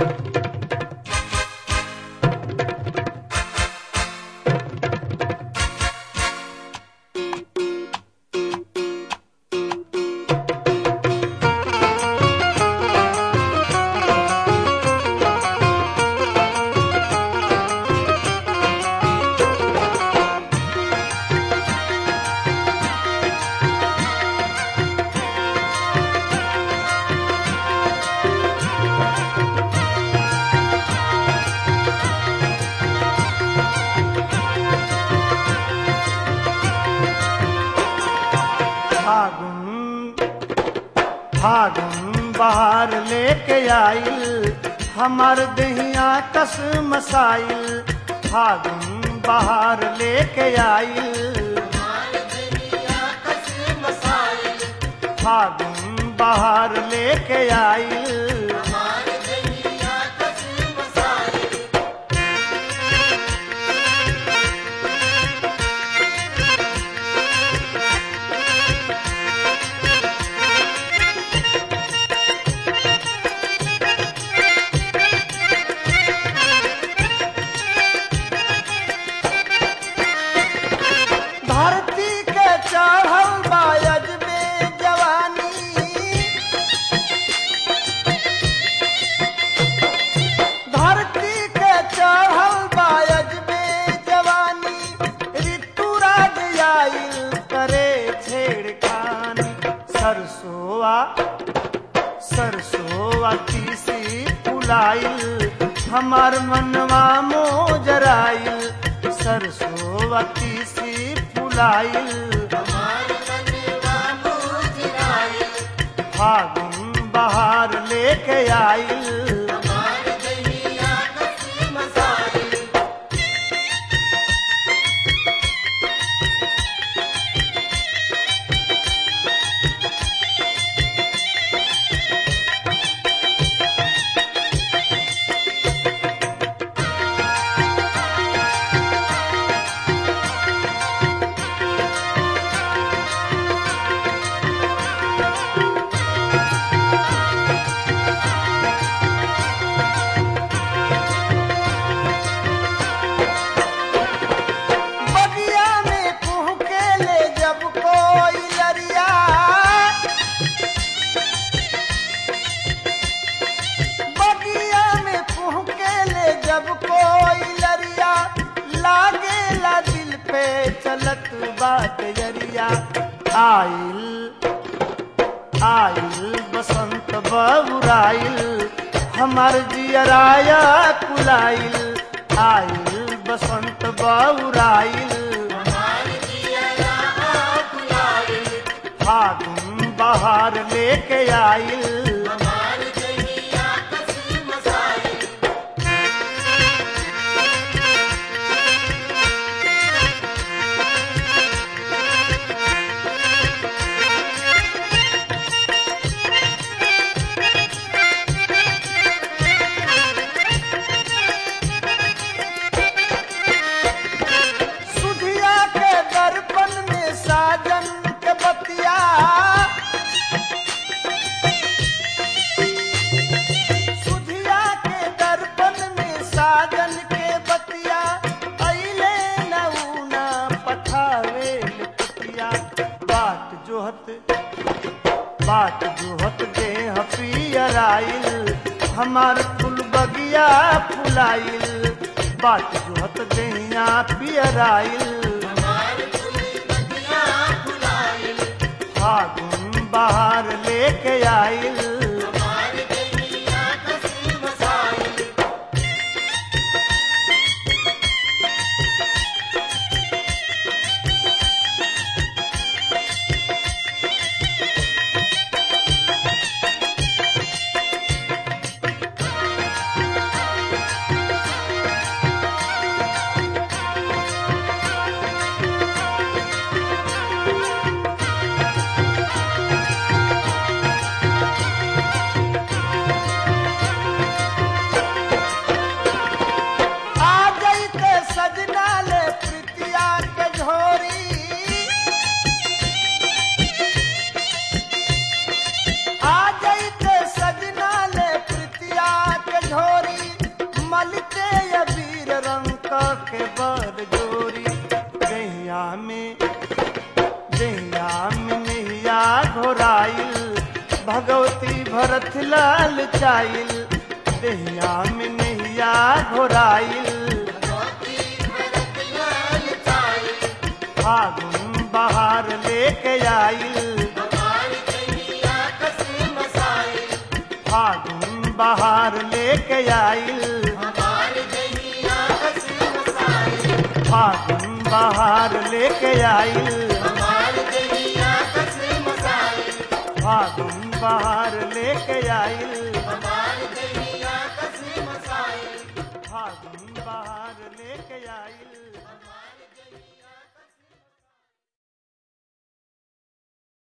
फागुन फागुन बाहर लेके आइल हमार दहिया कस मसाइल फागुन बाहर लेके आइल फागुन बाहर लेके आइल धरती के चढ़ल बायज में जवानी धरती के चढ़ल बायज में जवानी ऋतु राज आइल करे छेड़खानी सरसोआ सरसोआ तीसी फुलाइल हमार मनवा मोजराइल सरसोआ तीसी फुलाइल फागुन बहार लेके आइल बगिया में कुह के ले जब कोई लरिया बगिया में कुह के ले जब कोई लरिया लागे ला दिल पे चलत बात जरिया आइल आइल बसंत बबुराइल हमार जियराया कुलाइल आइल बसंत बबुराइल फागुन बहार लेके आइल सुधिया के दर्पण में साजन के बतिया सुधिया के दर्पण में साजन के बतिया अइले नऊना पठावे पतिया बाट जोहत बाट जोहत देह पियराइल हमार फूल बगिया फुलाइल बाट जोहत देहिया पियराइल फागुन बाहर लेके आइल भगवती भरत लाल चाइल देहिया में नैया घोराइल फागुन बहार लेके आइल फागुन बहार लेके आइल फागुन बहार लेके आइल फागुन बहार लेके आइल फागुन बहार लेके आइल